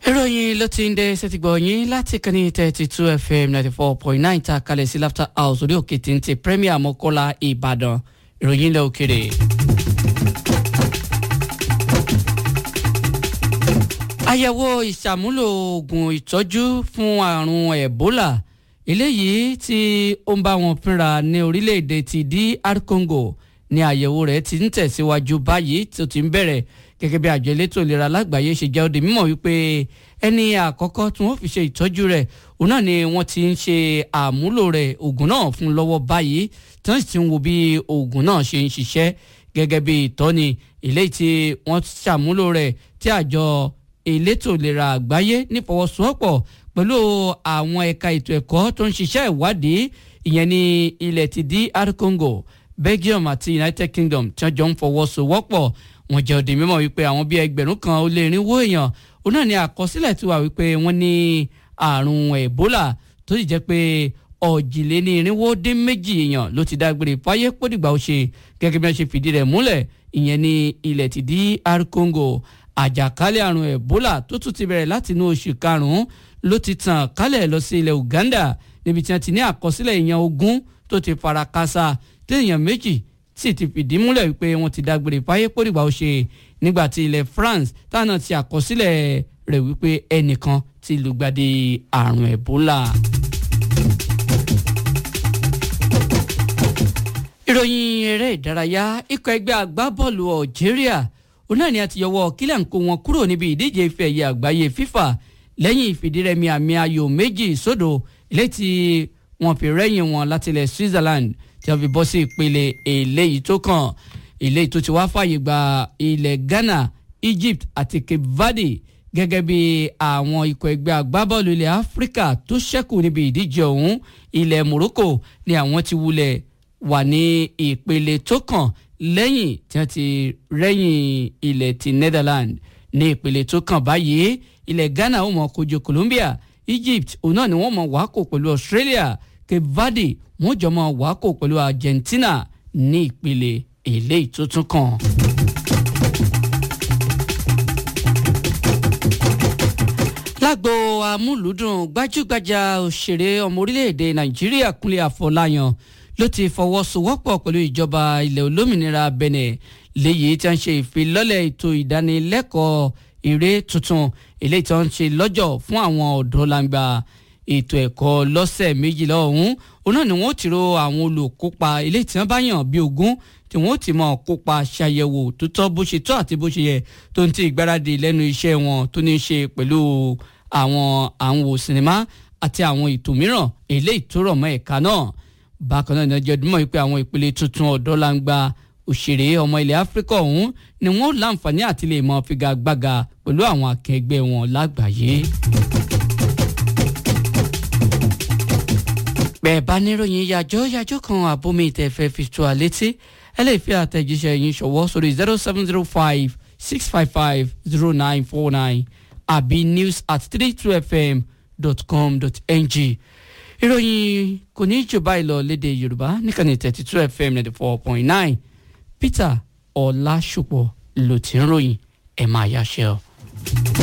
ìròyìn ló ti ń dé sẹ́tìgbọ̀ yín láti kàn ní thirty two fm ninety four point nine ta kalẹ̀ sí laughter house orí òkè téńté premier mọ́kọ́lá ìbàdàn ìròyìn ilẹ̀ òkèrè. àyẹ̀wò ìṣàmúlò oògùn ìtọ́jú fún àrùn ebola eléyìí tí ó ń bá wọn fínra ní orílẹ̀-èdè ti dr congo ní àyẹ̀wò rẹ̀ ti ń tẹ̀síwájú báyìí tó ti ń bẹ̀rẹ̀ gẹ́gẹ́ bí àjọ elétò ìlera lágbàáyé ṣe jẹ́ ó di mímọ̀ wípé ẹni àkọ́kọ́ tí wọ́n fi ṣe ìtọ́jú rẹ̀ òun náà ni wọ́n ti ń ṣe àmúlò rẹ̀ oògùn náà fún lọ́wọ́ báyìí tí wọ́n sì ti ń wo bí oògùn náà ṣe ń ṣiṣẹ́ gẹ́gẹ́ bí ìtọ́ni eléyìí tí wọ́n ṣàmúlò rẹ̀ tí àjọ elétò ìlera àgbáyé nífọwọ́sowọ́pọ̀ pẹ̀lú àwọn ẹ̀ka ètò ẹ̀kọ́ tó ń ṣiṣẹ́ ìwádìí ìyẹn ní ilẹ̀ ti dr congo belgium àti united kingdom tí wọ́n jọ ń fọwọ́sowọ́pọ̀ wọ́n jẹ́ òde mímọ̀ wípé àwọn bíi ẹgbẹ̀rún kan ó lé irinwó èèyàn òun náà ní àkọsílẹ̀ tí wà wípé wọ́n ní àrùn ebola tó sì jẹ́ pé ọ̀jìléní irinwó dín méjì èèyàn ló ti dágbére fáyé pódìgbà ó ṣe gẹ́gẹ́ bí wọ́n ṣe fìdí rẹ̀ múlẹ̀ ìyẹn ní ilẹ̀ ti dr congo àjàkálẹ̀ àrùn ebola tó tún ti bẹ̀rẹ̀ láti inú oṣù karùn-ún ló ti tàn kálẹ̀ lọ sí ilẹ̀ uganda níbi tí wọ́n ti ní àkọsílẹ̀ èèyàn ogún tó ti fara kásá tí èèyàn méjì sì ti fìdí múlẹ̀ wípé wọ́n ti dágbére fáyé pódìgbà ó ṣe nígbà tí ilẹ̀ france táwọn ti àkọsílẹ̀ rẹ̀ wípé ẹnìkan ti lùgbàdì àrùn ebola. ìròyìn eré ìdárayá ikọ̀ ẹgbẹ́ agbábọ́ọ̀lù algeria òun náà ni a ti yọwọ́ kílẹ̀ ń kó wọn kúrò níbi ìdíje ife ẹ̀yẹ àgbáyé fifa lẹ́yìn ìfìdírẹmi àmì ayò méjì sódò ilé tí wọ́n fi rẹ́yìn wọn látilẹ̀ switzerland tí wọ́n fi bọ́ sí ìpele eléyìí tó kàn eléyìí tó ti wá fàyè gba ilẹ̀ ghana egypt àti cape verde gẹ́gẹ́ bí àwọn ikọ̀ ẹgbẹ́ agbábọ́ọ̀lù ilẹ̀ áfíríkà tó ṣẹ́kù níbi ìdíje ọ̀hún ilẹ̀ morocco ni àwọn ti wulẹ̀ wà ní ìpele tó kàn lẹ́yìn tí wọ́n ti rẹ́yìn ilẹ̀ ti netherlands ní ìpele tó kàn báyìí ilẹ̀ ghana ó mọ̀ kojú colombia egypt òun náà ni wọ́n mọ̀ wákò pẹ̀lú australia cape verde wọ́n jọ mọ̀ wákò pẹ̀lú argentina ní ìpele eléyìí tó tún kàn. lágbo amúlùúdùn gbajúgbajà òṣèré ọmọ orílẹ̀-èdè nàìjíríà kúnlé àfọláyàn ló ti fọwọ́sowọ́pọ̀ pẹ̀lú ìjọba ilẹ̀ olómìnira benin léyìí tí wọ́n ṣe ìfilọ́lẹ̀ ètò ìdánilẹ́kọ̀ọ́ eré tuntun eléyìí tí wọ́n ṣe lọ́jọ́ fún àwọn ọ̀dọ́ langba ètò ẹ̀kọ́ lọ́sẹ̀ méjìlá ọ̀hún òun náà ni wọ́n ti ro àwọn olùkópa eléyìí tí wọ́n bá yàn bí ogún tí wọ́n ti mọ̀ kópa ṣàyẹ̀wò tó tọ́ bó ṣe tọ́ àti bó ṣe yẹ tó ń ti ìgbáradì lẹ́nu iṣẹ́ wọn tó ní í ṣe pẹ̀lú àwọn àwọn sinimá àti àwọn ètò mìíràn eléyìí tó rọ̀ mọ́ ẹ̀ka náà bákan náà ní ọjọ́ ìdúmọ̀ wípé àwọn ìpele tuntun ọ̀dọ́ langba òṣèré ọmọ ilẹ̀ áfíríkà ọ̀hún ni wọ́n láǹfààní àti lè mọ figagbága pẹ̀lú àwọn akẹgbẹ́ wọn lágbàáyé. bẹ́ẹ̀ bá níròyìn yàjọ́ yàjọ́ kan àbomi ìtẹ̀fẹ́ fi tó àlétí ẹ lè fi àtẹ̀jíṣẹ́ yín ṣọwọ́ sórí zero seven zero five six five five zero nine four nine àbí news at three two fm dot com dot ng ìròyìn kò ní jù báyìí lọ léde yorùbá níkànnì thirty two fm ninety four point nine peter ọlásùpọ̀ ló ti ń ròyìn ẹ̀ máa yáṣẹ́ ọ.